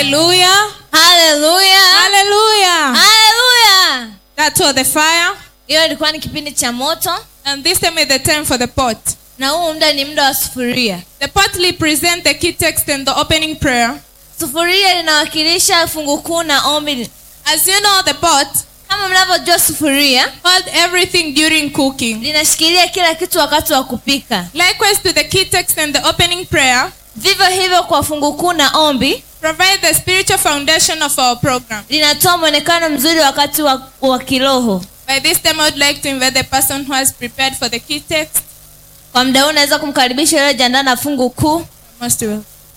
Hallelujah. haleluya Hallelujah. haleluya That was the fire. hiyo ilikuwa ni kipindi cha moto And this time is the time for the pot. na huu muda ni muda wa sufuria The pot represents the key text and the opening prayer. sufuria linawakilisha fungu kuu na ombi As you know, the pot kama mnavyojua sufuria hold everything during cooking. linashikilia kila kitu wakati wa kupika Likewise to the key text and the opening prayer, vivyo hivyo kwa fungu kuu na ombi provide the spiritual foundation of our program. linatoa mwonekano mzuri wakati wa, wa kiroho By this time, I would like to invite the person who has prepared for the key text. kwa muda huu unaweza kumkaribisha yule jiandaa na fungu kuu Most well.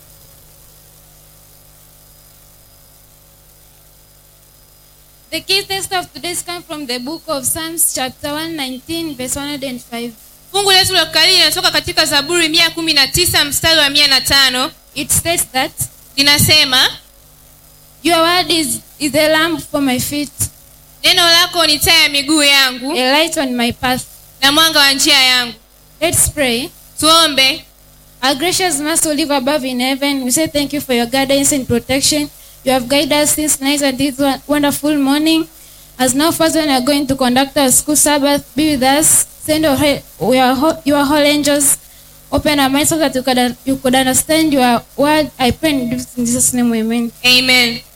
The key text of today's come from the book of Psalms chapter 119 verse 105. fungu letu la kukariri linatoka katika zaburi mia kumi na tisa mstari wa mia na tano It states that linasema your word is, is a lamp for my feet, neno lako ni taa ya miguu yangu a light on my path. na mwanga wa njia yangu Let's pray. tuombe Our gracious Master who live above in heaven, we say thank you for your guidance and protection. You have guided us since night and this won- wonderful morning. As now, first, when we are going to conduct our school Sabbath, be with us. Send your, he- your, ho- your whole angels. Open our minds so that you could, you could understand your word. I pray in Jesus' name, amen. amen